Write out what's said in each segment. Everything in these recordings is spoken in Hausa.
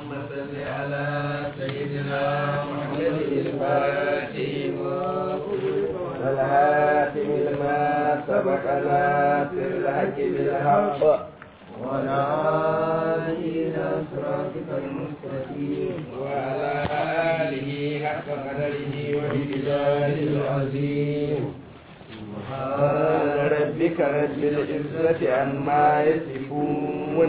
اللهم صل على سيدنا محمد الفاتح والهاتم لما سبق ناصر الحق بالحق وعلى آله إلى صراطك المستقيم وعلى آله حق قدره ومقداره العظيم سبحان ربك رب العزة عما يصفون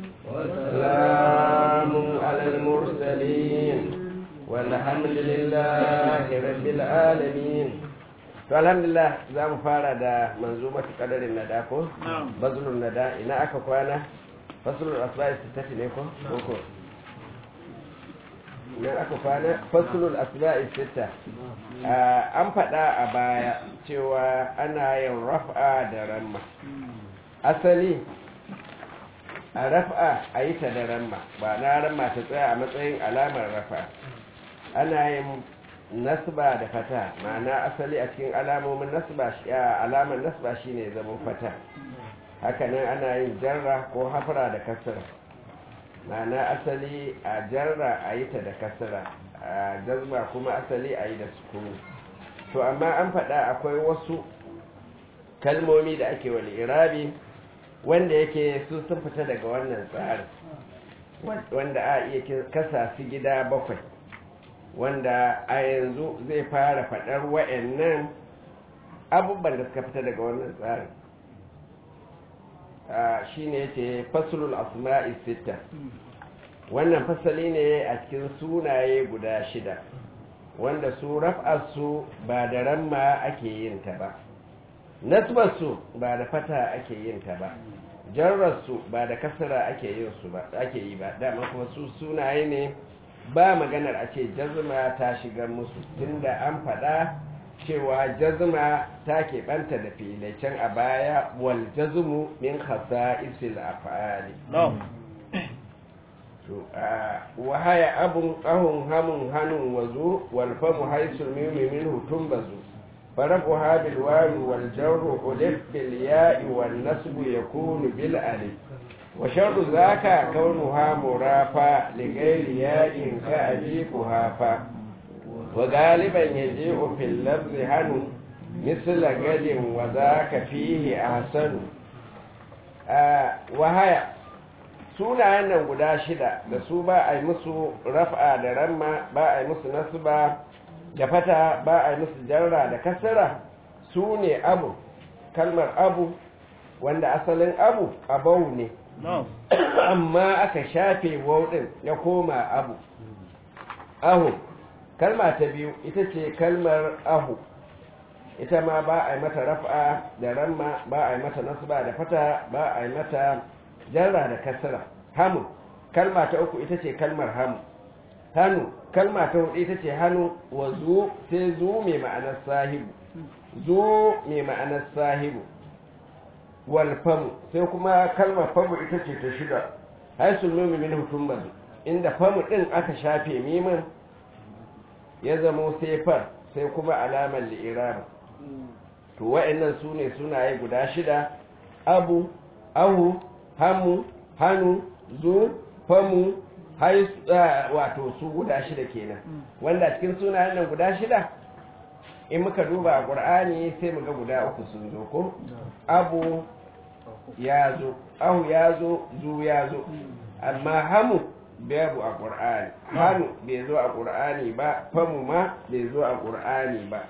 وسلام على المرسلين والحمد لله رب العالمين to alhamdulillah za mu fara da manzumatu kadarin nada ko bazlun nada ina aka kwana faslul asba'i sittati ne ko ko ina aka kwana faslul asba'i sitta an faɗa a baya cewa ana yin raf'a da ramma asali a raf'a a yi ta da ramma ba na ramma ta tsaya a matsayin alamar rafa ana yin nasba da fata ma'ana asali a cikin alamomin nasba alamar nasba shine zaman fata hakanan ana yin jarra ko hafra da kasra ma'ana asali a jarra a yi ta da kasra a jazma kuma asali a yi da sukuni to amma an faɗa akwai wasu kalmomi da ake wani irabi wanda yake su sun fita daga wannan tsarin wanda a iya kasa su gida bakwai wanda a yanzu zai fara faɗar wa'annan abubuwan da suka fita daga wannan tsarin shi ne ce fasulul asma'i sita wannan fasali ne a cikin sunaye guda shida wanda su raf'arsu ba da ramma ake yin ta ba nasbarsu ba da fata ake yin ta ba jarrarsu ba da kasara ake yin su ba ake yi ba dama kuma su sunaye ne ba maganar a ce jazma ta shigar musu tunda an faɗa cewa jazma ta keɓanta da filai can a baya wal jazmu min isil af'ali to wa haya abun qahun hamun hanun wazu wal famu haisul mimi minhu tumbazu فرفعها بالواو والجر ألف بالياء والنسب يكون بالألف وشر ذاك كونها مرافا لغير ياء كأبي كهافا وغالبا يجيء في اللفظ هن مثل قد وذاك فيه أحسن آه وهي sunayen nan guda shida da su ba a yi musu raf'a da ramma ba a yi musu nasba da fata ba a yi musu jarra da kasara su ne abu kalmar abu wanda asalin abu abau ne amma aka shafe wauɗin ya koma abu ahu kalma ta biyu ita ce kalmar ahu ita ma ba a yi mata raf'a da ramma ba a yi mata nasba da fata ba a yi mata jarra da kasara hamu kalma ta uku ita ce kalmar hamu hannu kalma ta hudu ita ce hannu wa zu sai zu mai ma'anar sahibu zu mai ma'anar sahibu wal famu sai kuma kalmar famu ita ce ta shida haisul mimi min hutun bazu inda famu din aka shafe mimin ya zamo sai far sai kuma alamar li'irama to wa'annan su ne sunaye guda shida abu ahu hamu hannu zu famu wato su guda shida kenan wanda cikin sunayen nan guda shida in muka duba a ƙur'ani sai muga guda uku sun zo ko abu ya zo ahu ya zo zu ya zo amma hamu babu a ƙur'ani hannu bai zo a ƙur'ani ba famu ma bai zo a ƙur'ani ba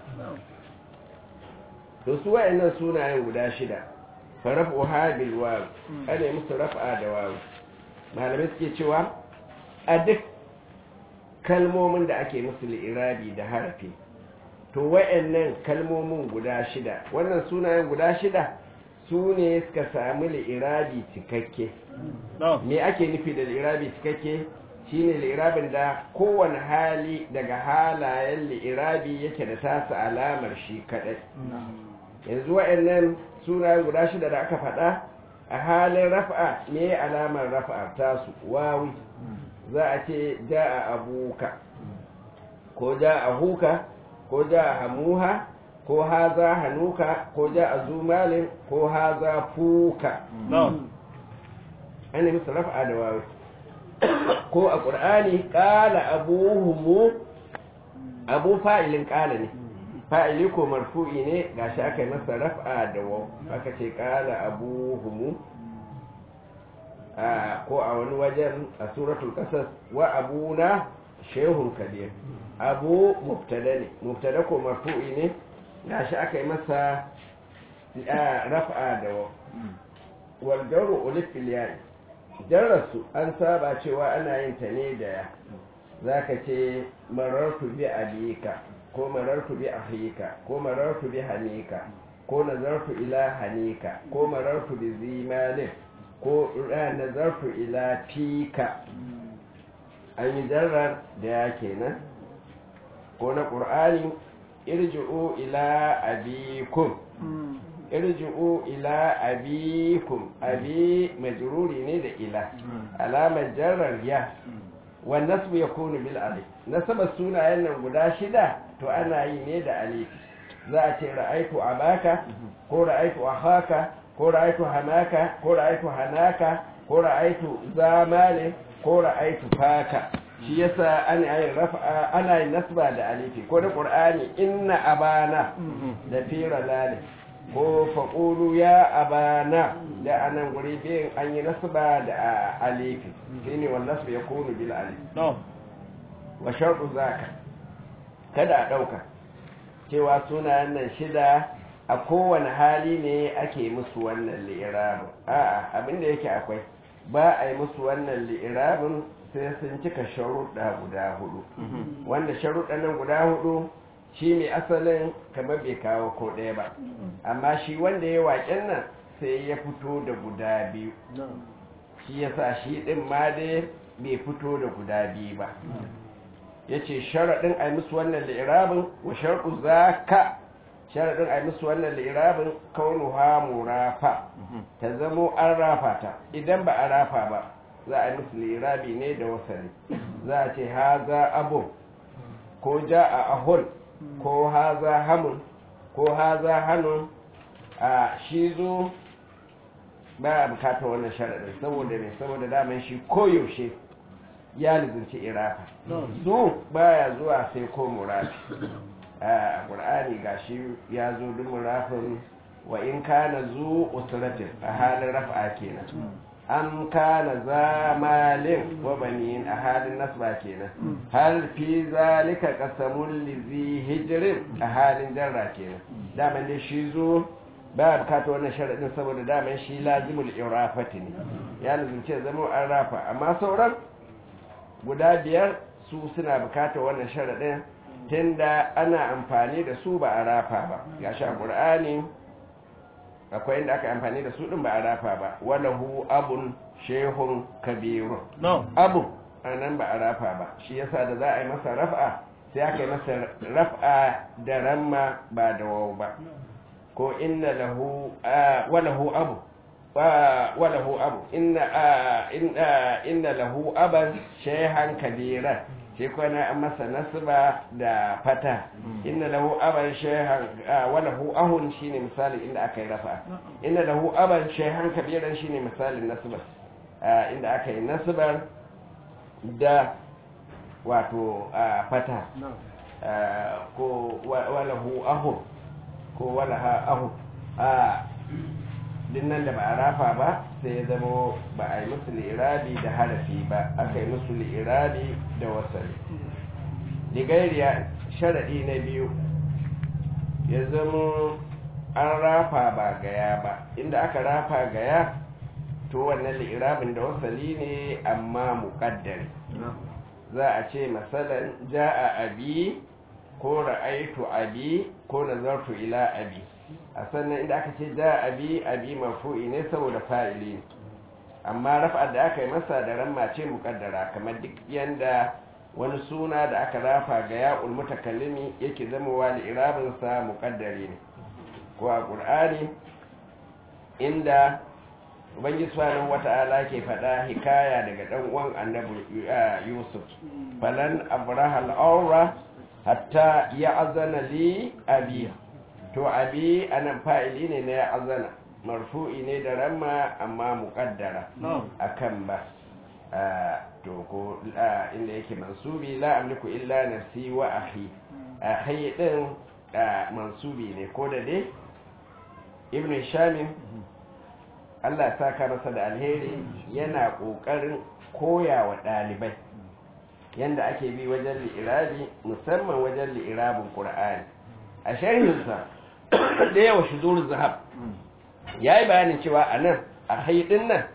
to su wayannan sunayen guda shida farafu habil wawu ana musu raf'a da wawu malamai suke cewa a duk kalmomin da ake musu li'irabi da harafi to wayannan kalmomin guda shida wannan sunayen guda shida su ne suka sami li'irabi cikakke me ake nufi da li'irabi cikakke shine li'irabin da kowane hali daga halayen li'irabi yake da tasa alamar shi kadai yanzu wayannan sunayen guda shida da aka faɗa a halin rafa'a me alamar rafa'a tasu wawi za a ce ja'a abuka ko ja'a huka ko ja'a hamuha ko haza hanuka ko ja'a zumalin ko haza fuka ana musu rafa'a da wawi ko a ƙur'ani ƙala abuhumu abu fa'ilin ƙala ne fa'ili ko marfu'i ne gashi aka yi masa raf'a da waw aka ce ƙala abuhumu ko a wani wajen a suratul ƙasas wa abuna shehun kabir abu mubtada ne mubtada ko marfu'i ne gashi aka yi masa raf'a da waw wal jaru ulif fil ya'i jarrasu an saba cewa ana yin ta ne da ya zaka ce marartu bi abika ko marartu bi ahika ko marartu bi hanika ko nazartu ila hanika ko marartu bi zimalin ko nazartu ila fika an yi jarrar da ya kenan ko na ƙur'ani irji'u ila abikum irji'u ila abikum abi majruri ne da ila alamar jarrar ya wan nasbu yakunu bil alif nasaba sunayen nan guda shida to ana yi ne da alif za a ce ra'aitu abaka ko ra'aitu ahaka ko ra'aitu hamaka ko ra'aitu hanaka ko ra'aitu zamale ko ra'aitu faka shi yasa ana yin rafa ana yin nasba da alifi ko da qur'ani inna abana da fira lale ko faƙulu ya abana da anan guri biyan an yi nasba da alifi shi ne wannan su ya kunu bil alif wa sharɗu zaka kada a ɗauka cewa sunayen nan shida a kowane hali ne ake musu wannan li'irabin a'a abinda yake akwai ba a yi musu wannan li'irabin sai sun cika sharuɗa guda hudu wanda sharuɗa nan guda hudu shi mai asalin kamar bai kawo ko ɗaya ba amma shi wanda ya waƙen nan sai ya fito da guda biyu shi ya sa shi ɗin ma dai bai fito da guda biyu ba ya ce sharaɗin a musu wannan lirabin wa sharɗu za ka sharaɗin a musu wannan lirabin kaunu ha murafa ta zamo an rafa ta idan ba a rafa ba za a musu lirabi ne da wasali za a ce ha za abu ko ja a ahun ko haza hamun ko haza hannun a shi zo ba a bukatar wannan sharaɗin saboda ne saboda daman shi koyaushe ya lizinci irafa zo baya zuwa sai ko murafi a ƙur'ani ga shi ya zo duk murafin wa in kana zu usratin a halin rafa kenan an kana zamalin wa banin a halin nasba kenan hal fi zalika qasamul lizi hijrin a halin jarra kenan daman dai shi zo ba bukata wannan sharadin saboda daman shi lazimul irafati ne ya lazimce zama an rafa amma sauran guda biyar su suna bukata wannan sharadin tunda ana amfani da su ba a rafa ba gashi a qur'ani akwai inda aka amfani da su din ba a rafa ba walahu abun shehun kabirun abu anan ba a rafa ba shi yasa da za a yi masa raf'a sai aka yi masa raf'a da ramma ba da waw ba ko inna lahu walahu abu walahu abu inna inna inna lahu aban shehan kabiran shi kwana an masa nasba da fata inna lahu aban shehan walahu ahun shine misalin inda aka yi rafa inna lahu aban shehan kabiran shine misalin nasba inda aka yi nasbar da wato fata ko walahu ahun ko walaha ahun din nan da ba a rafa ba sai ya zama ba a yi musu li'irabi da harafi ba aka yi musu li'irabi da wasali ligairiya sharaɗi na biyu ya zama an rafa ba gaya ba inda aka rafa gaya to wannan li'irabin da wasali ne amma muƙaddari za a ce masalan ja'a abi ko ra'aitu abi ko nazartu ila abi a sannan inda aka ce ja abi abi marfu'i ne saboda fa'ili amma raf'ar da aka yi masa da ramma ce muƙaddara kamar duk yanda wani suna da aka rafa ga ya'ul mutakallimi yake zama wa li'irabin sa muƙaddari ne ko a qur'ani inda ubangiji subhanahu wata'ala ke faɗa hikaya daga dan uwan annabi yusuf falan abraha al-awra hatta ya'zana li abi to abi anan fa'ili ne na ya'zana marfu'i ne da ramma amma muqaddara akan ba to ko inda yake mansubi la amliku illa nafsi wa akhi akhi din mansubi ne ko da dai ibn shamin Allah ya saka masa da alheri yana kokarin koya wa dalibai yanda ake bi wajen li'irabi musamman wajen li'irabin qur'ani a sharhinsa da yawa shudur zahab yayi bayanin cewa anan a haidin nan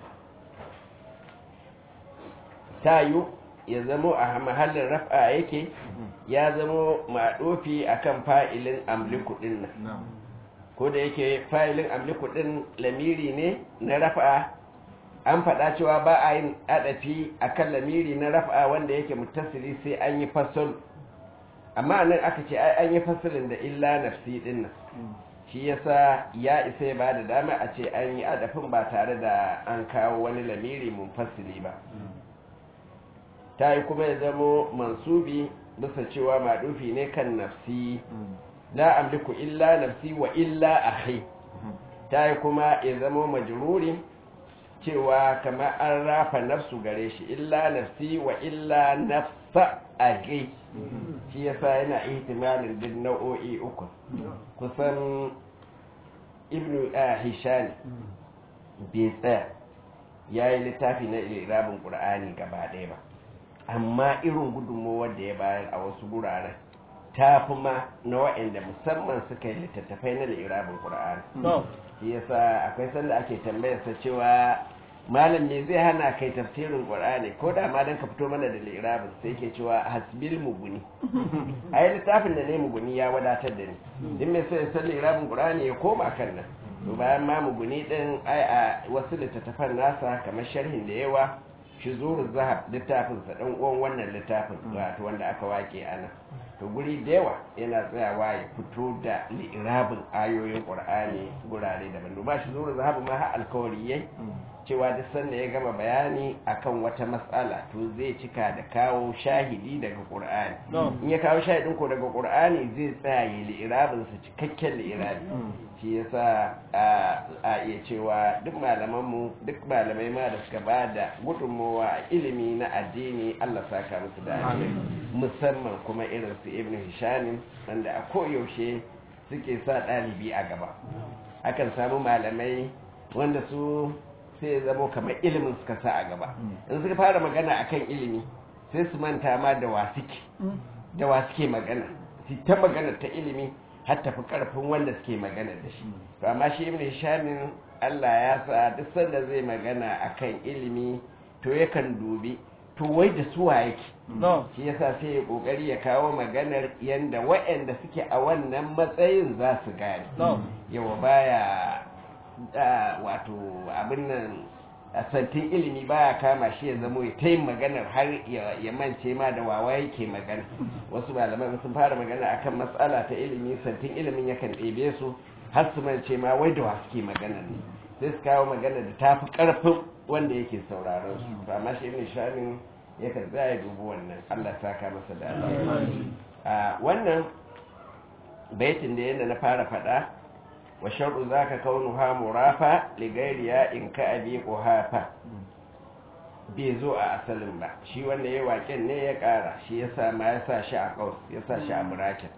tayu ya zamo a mahallin raf'a yake ya zamo maɗofi akan fa'ilin amliku ɗin nan ko da yake fa'ilin amliku ɗin lamiri ne na raf'a an faɗa cewa ba a yin adafi akan lamiri na raf'a wanda yake mutasili sai an yi fasal amma nan aka ce ai an yi fasalin da illa nafsi ɗin nan shi yasa ya isa ya ba da dama a ce an yi adafin ba tare da an kawo wani lamiri munfasili ba ta yi kuma ya zamo mansubi bisa cewa maɗufi ne kan nafsi la amliku illa nafsi wa illa akhi ta yi kuma ya zamo majruri cewa kama an rafa nafsu gare shi illa nafsi wa illa nafsa akhi shi yasa yana ihtimalin din nau'o'i uku kusan ibnu hishani bai tsaya ya yi littafi na irabin ƙur'ani gaba ɗaya ba amma irin gudunmowar da ya bayar a wasu guraren ta fi ma na waɗanda musamman suka yi littattafai na irabin ƙur'ani shi yasa akwai sanda ake tambayarsa cewa malam me zai hana kai tafsirin qur'ani ko da ma dan ka fito mana da lirabin sai ke cewa hasbil muguni ai littafin da ne muguni ya wadatar da ni din me sai san lirabin qur'ani ya koma kan nan to bayan ma muguni din ai a wasu littattafan nasa kamar sharhin da yawa shuzuru zahab littafin sa dan uwan wannan littafin wato wanda aka wake ana to guri da yawa yana tsayawa ya fito da lirabin ayoyin qur'ani gurare daban ba shi zuru zahab ma har alkawari yayi cewa duk sanda ya gama bayani akan wata matsala to zai cika da kawo shahidi daga qur'ani in ya kawo shahidin ko daga qur'ani zai tsaya ya li'irabin sa cikakken li'irabi shi yasa a iya cewa duk malaman mu duk malamai ma da suka ba da gudunmowa a ilimi na addini Allah saka musu da alheri musamman kuma irin su ibn hishamin wanda a koyaushe suke sa ɗalibi a gaba akan samu malamai wanda su sai ya zamo kamar ilimin suka sa a gaba in suka fara magana akan ilimi sai su manta ma da wa suke da wa suke magana su ta magana ta ilimi har tafi karfin wanda suke magana da shi to amma shi ibn hishamin Allah ya sa duk sanda zai magana akan ilimi to yakan dubi to wai da suwa yake shi yasa sai ya kokari ya kawo maganar yanda waɗanda suke a wannan matsayin za su gane yawa baya wato abin nan a santin ilimi baya kama shi ya zamo ya ta yin maganar har ya mance ma da wawa yake magana wasu malaman sun fara magana akan matsala ta ilimi santin ilimin yakan ɗebe su har su mance ma wai da wa suke maganar ne sai su kawo magana da tafi ƙarfin wanda yake sauraron su to amma shi ibn shamin yakan tsaya dubu wannan Allah saka masa da wannan baitin da yadda na fara faɗa wa shar'u zaka kaunuha murafa li gairiya in ka abi quhafa bai zo a asalin ba shi wanda ya waken ne ya kara shi yasa ma ya sa shi a kaus ya sa shi a burakin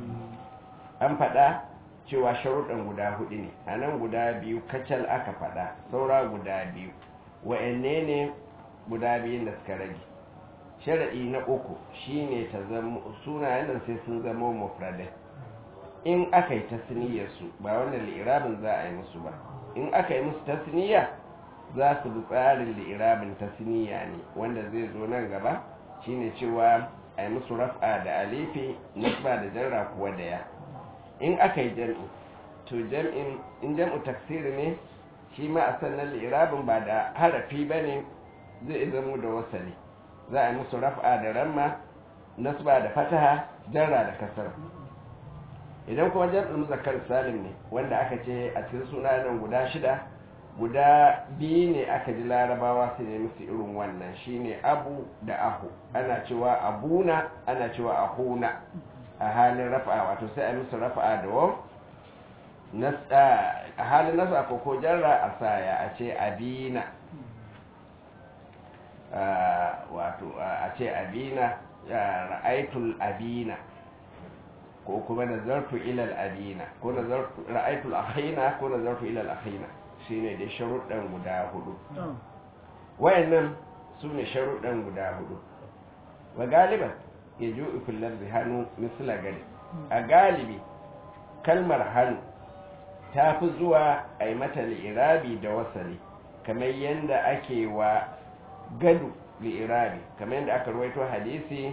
an faɗa cewa sharuɗan guda hudu ne a nan guda biyu kacal aka faɗa saura guda biyu wa'anne ne guda biyun da suka rage sharaɗi na uku shine ta zama sunayen nan sai sun zama mufradai in aka yi tasniyarsu ba wannan li'irabin za a yi musu ba in aka yi musu tasniya za su bi tsarin li'irabin tasniya ne wanda zai zo nan gaba shine cewa a yi musu raf'a da alifi nasba da jarra kuwa da ya in aka yi jam'i to jam'in in jam'u taksiri ne shi ma a sannan li'irabin ba da harafi ba ne zai zamo da wasali za a yi musu raf'a da ramma nasba da fataha jarra da kasar idan kuma jam'in muzakkar salim ne wanda aka ce a cikin sunayen guda shida guda biyu ne aka ji larabawa su ne musu irin wannan shine abu da ahu ana cewa abuna ana cewa ahuna a halin rafa'a wato sai a musu rafa'a da waw a halin nasu a koko jarra a saya a ce abina wato a ce abina ra'aitul abina ko kuma nazartu ilal abina ko nazartu ra'aitul akhina ko nazartu ilal akhina shine da sharuɗan guda hudu wayannan su ne sharuɗan guda hudu wa galiban ya ju ifillar da hannu misla gari a galibi kalmar hannu ta fi zuwa a yi mata li'irabi da wasali kamar yadda ake wa gadu li'irabi kamar yadda aka ruwaito hadisi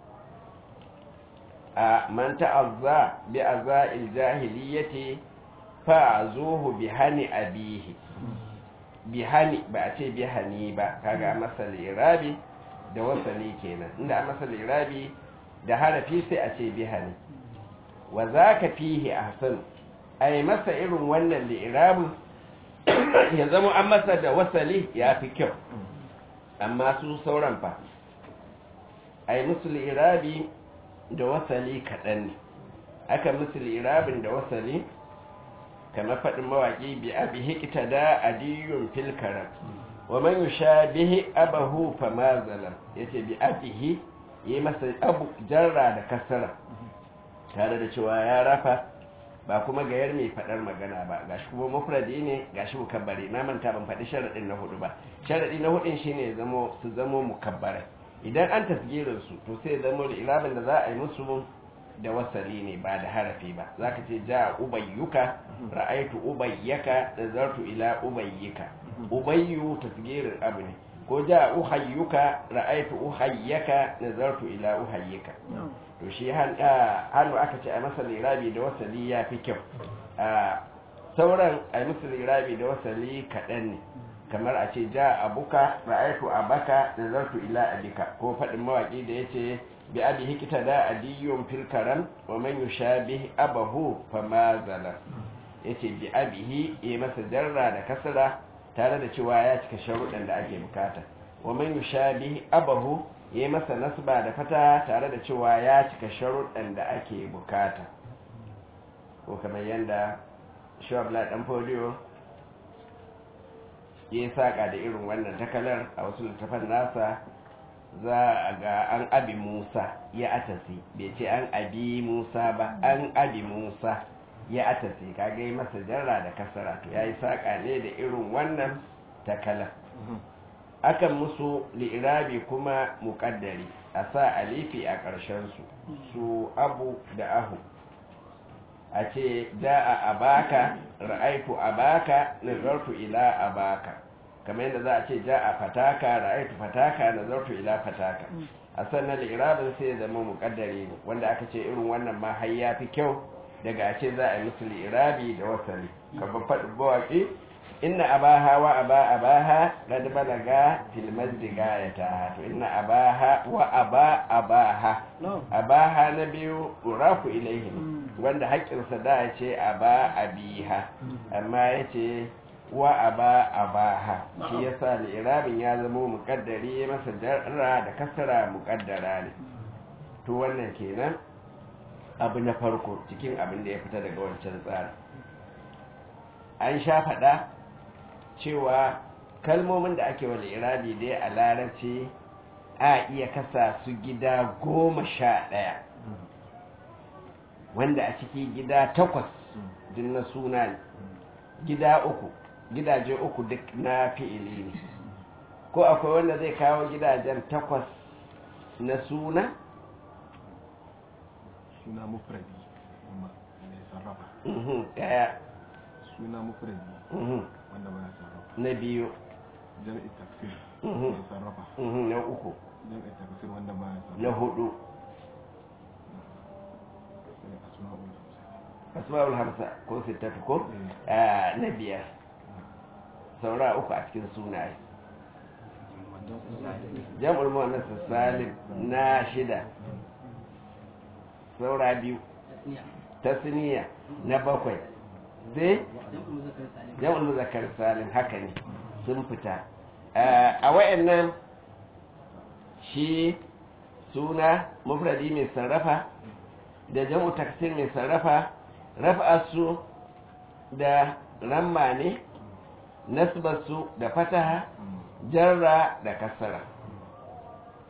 a man ta'azza bi azza'il jahiliyyati fa'azuhu bi hani abihi bi hani ba a ce bi hani ba kaga masa li'irabi da wasali kenan inda a masa li'irabi da harafi sai a ce bi hani wa zaka fihi ahsan ai masa irin wannan li'irabin ya zama an masa da wasali ya fi kyau amma su sauran fa ai musu li'irabi da wasali kaɗan ne aka musu li'irabin da wasali kamar faɗin mawaƙi bi abi hikita da adiyun fil karam wa man yusha bihi abahu fa ma zalam yace bi abihi yi masa abu jarra da kasara tare da cewa ya rafa ba kuma gayar mai faɗar magana ba gashi kuma mufradi ne gashi mukabbari na manta ban faɗi sharaɗin na hudu ba sharaɗi na hudun shine zamo su zamo mukabbarai idan an tasgirin su to sai zamo da irabin da za a yi musu da wasali ne ba da harafi ba zaka ce ja ubayyuka ra'aitu ubayyaka nazartu ila ubayyika ubayyu tasgirin abu ne ko ja uhayyuka ra'aitu uhayyaka nazartu ila uhayyika to shi hannu aka ce a masa lirabi da wasali ya fi kyau sauran a masa lirabi da wasali kaɗan ne kamar a ce ja abuka ra'aitu abaka da zartu ila abika ko faɗin mawaƙi da ya ce bi abi hikita da adiyyun fil karam wa man yushabi abahu fa ma zalam yace bi abihi ya masa jarra da kasra tare da cewa ya cika sharuɗan da ake bukata wa man yushabi abahu yi masa nasba da fata tare da cewa ya cika sharuɗan da ake bukata ko kamar yadda shuwabla ɗan foliyo ya saƙa da irin wannan takalar a wasu littafan nasa za a ga an abi musa ya atasi bai ce an abi musa ba an abi musa ya atasi kaga yi masa jarra da kasara to ya yi saƙa ne da irin wannan takalar akan musu li'irabi kuma muƙaddari a sa alifi a ƙarshensu su abu da ahu a ce da'a abaka ra'aitu abaka nazartu ila abaka kamar yadda za a ce ja'a fataka ra'aitu fataka nazartu ila fataka a sannan li'irabin sai ya zama muƙaddari ne wanda aka ce irin wannan ma har ya fi kyau daga a ce za a yi musu li'irabi da wasali kamar faɗin bawaƙi inna abaha wa aba abaha qad balaga fil majdi gayata to inna abaha wa aba abaha abaha na biyu urafu ilaihi wanda haƙƙinsa da ya ce aba abiha amma ya ce wa aba abaha shi yasa li'irabin ya zama muƙaddari masa jarra da kasara muƙaddara ne to wannan kenan abu na farko cikin abin da ya fita daga wancan tsari an sha faɗa cewa kalmomin da ake wani irabi dai a larabci a iya kasa su gida goma sha ɗaya wanda a ciki gida takwas duk na suna ne gida uku gidaje uku duk na fi'ili ne ko akwai wanda zai kawo gidajen takwas na suna suna mufradi mai sarrafa kaya suna mufradi wanda ba ya sarrafa na biyu jam'i tafsir Mhm. mai sarrafa na uku jam'i tafsir wanda ba ya na sarrafa hudu sai asma'ul hamsa asma'ul hamsa ko sittatu ko Mm. Ah, na biyar saura uku a cikin sunaye jam'ul muannas salim na shida saura biyu tasniya na bakwai sai jam'ul muzakkar salim haka ne sun fita Ah, a wayannan shi suna mufradi mai sarrafa da jam'u taksir mai sarrafa raf'arsu da ramma ne nasbarsu da fataha jarra da kasara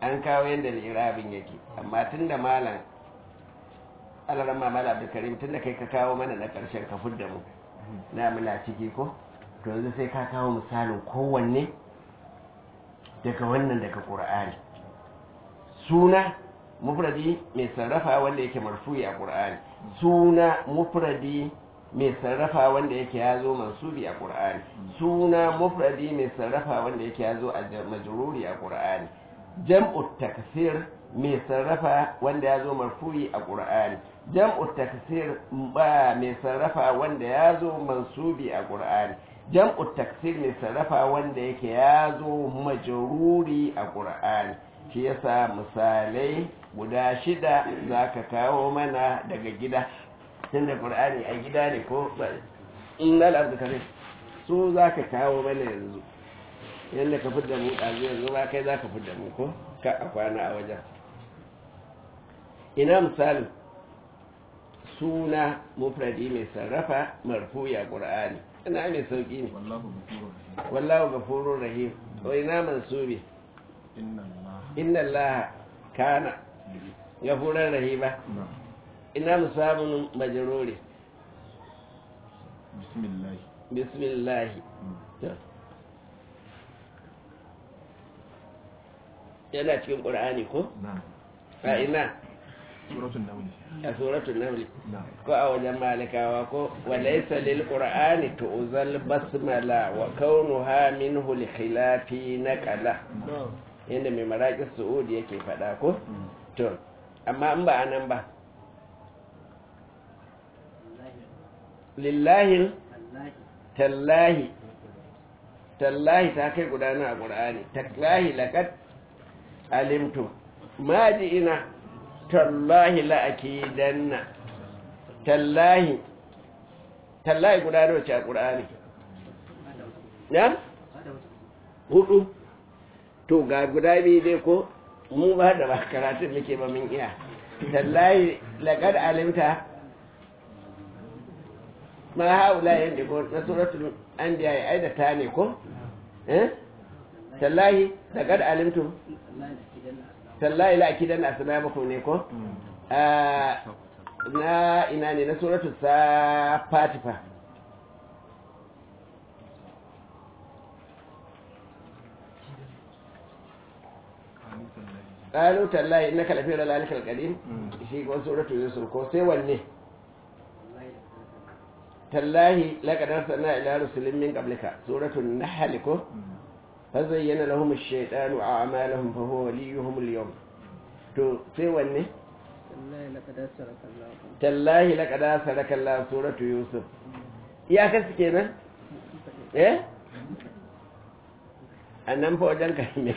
an kawo yadda lirabin yake amma tun da malam alaran mamal abdulkarim tun da kai ka kawo mana na ƙarshen ka fudda mu na muna ciki ko to yanzu sai ka kawo misalin kowanne daga wannan daga ƙur'ani suna mufradi mai sarrafa wanda yake marfu'i a ƙur'ani suna mufradi mai sarrafa wanda yake ya zo mansubi a ƙur'ani suna mufradi mai sarrafa wanda yake ya zo a majruri a ƙur'ani jam'u taksir mai sarrafa wanda ya zo marfu'i a ƙur'ani jam'u taksir ba mai sarrafa wanda ya zo mansubi a ƙur'ani jam'u taksir mai sarrafa wanda yake ya zo majruri a ƙur'ani shi yasa misalai guda shida za ka kawo mana daga gida tun da ƙur'ani a gida ne ko in lalata kare su za ka kawo mana yanzu yadda ka fidda mu ɗazu yanzu ba kai za ka fidda mu ko ka a kwana a wajen ina misalin suna mufradi mai sarrafa marfuya ƙur'ani ina mai sauƙi ne wallahu ghafurur rahim wallahu gafurur rahim wa ina mansubi inna allaha inna allaha kana gafurar rahima na ina musabun majruri bismillah bismillahi To. yana cikin ƙur'ani ko na a ina suratul naml a suratul naml na ko a wajen malikawa ko walaysa lil qur'ani tu'zal basmala wa kaunuha minhu li khilafi naqala yanda mai maraƙis su'udi yake faɗa ko to amma in ba anan ba lillahi tallahi tallahi ta kai gudana a ƙur'ani tallahi laqad alimtu ma ji ina tallahi la'akidanna tallahi tallahi guda da wace a ƙur'ani ya? hudu to ga guda biyu dai ko mu ba da ba karatun muke ba min iya tallahi laƙar alimta ma haula yadda ko na suratul an da ya da ta ne ko? eh? tallahi laƙar alimtu tallahi la'akidanna asnamakum ne ko? Ah, na ina ne na suratu sa fatifa ƙalu tallahi na kalafi da lalikar ƙadim shi ko suratu yusuf ko sai wanne tallahi laƙadar sana ila rusulun min ƙablika suratu nahali ko fazayyana lahum ash-shaytanu a'malahum fa huwa waliyuhum al-yawm to sai wanne tallahi laƙada sadaka Allah suratu Yusuf iyaka su kenan eh annan fa wajen ka ne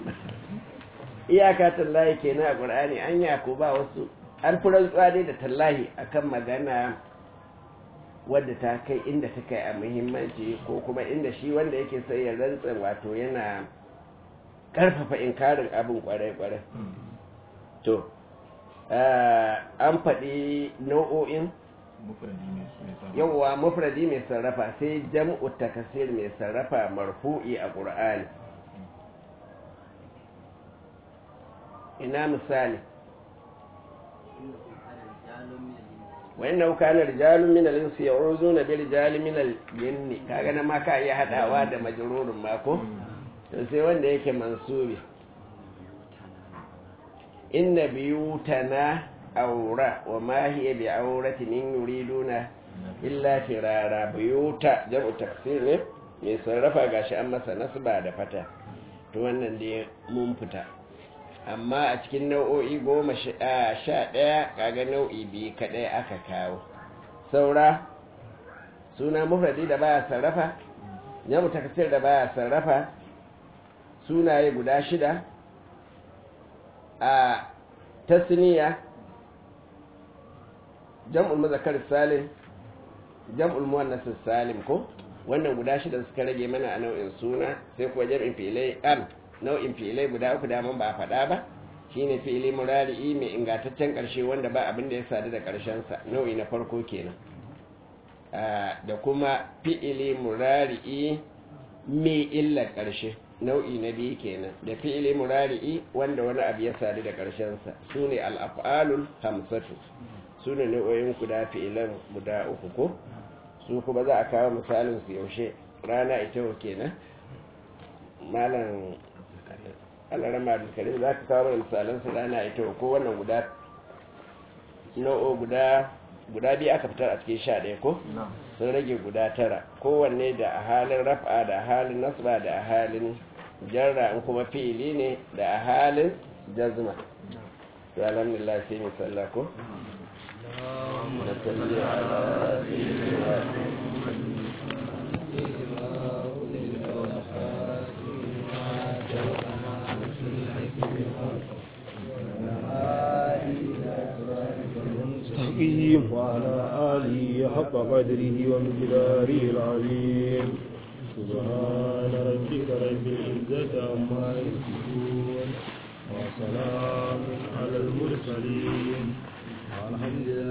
iyaka tallahi kenan a Qur'ani an ya ko ba wasu an furan tsare da tallahi akan magana wadda ta kai inda ta kai a muhimmanci ko kuma inda shi wanda yake sai ya rantsa wato yana karfafa inkarin abin kwarai-kwarai to an faɗi nau'o'in mufradi ne mai sarrafa yawwa mufradi mai sarrafa sai jam'u takasir mai sarrafa marfu'i a ƙur'ani ina misali wa inna kana rijalun min al-insi ya'uzuna bi rijalin min al-jinni kaga na ma ka iya hadawa da majrurun ma ko to sai wanda yake mansubi inna biyutana aura wa ma hiya bi auratin in yuriduna illa firara biyuta jam'u taksir ne mai sarrafa gashi an masa nasba da fata to wannan dai mun fita amma a cikin nau'o'i goma sha ɗaya kaga nau'i biyu kaɗai aka kawo saura suna mufradi da baya sarrafa jam'u taksir da baya sarrafa sunaye guda shida a tasniya jam'ul muzakkar salim jam'ul muannas salim ko wannan guda shida suka rage mana a nau'in suna sai kuwa jam'in filai am nau'in filai guda uku da man ba a faɗa ba shine fi'ili murari'i mai ingantaccen ƙarshe wanda ba abin da ya sadu da ƙarshen sa nau'i na farko kenan da kuma fi'ili murari'i mai illa ƙarshe nau'i na biyu kenan da fi'ili murari'i wanda wani abu ya sadu da ƙarshensa su ne al'af'alul hamsatu su ne nau'o'in guda fi'ilan guda uku ko su kuma za a kawo misalin su yaushe rana ita wa kenan malam alarama abdulkarim za ka kawo misalan su rana ita wa ko wannan guda nau'o guda guda biyu aka fitar a cikin sha ɗaya ko sun rage guda tara kowanne da a halin raf'a da a halin nasba da a halin jarra in kuma fi'ili ne da a halin jazma to alhamdulillah sai mu sallah ko da salli ala sayyidina المستقيم وعلى آله حق قدره ومقداره العظيم سبحان ربك رب العزة عما يصفون وسلام على المرسلين والحمد لله